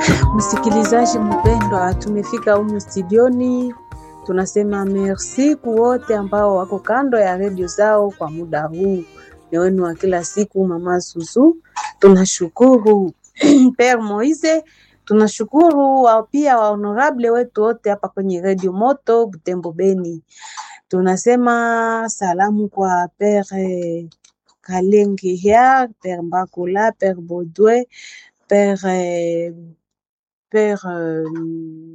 Msikilizaji mpendwa, tumefika humu studioni. Tunasema merci kwa wote ambao wako kando ya redio zao kwa muda huu. Ni wenu wa kila siku, Mama Susu. Tunashukuru Père Moise, tunashukuru wa pia wa honorable wetu wote hapa kwenye redio Moto Butembo Beni. Tunasema salamu kwa Père Kalengihia, Père Mbakula, Père Baudouin, Père Père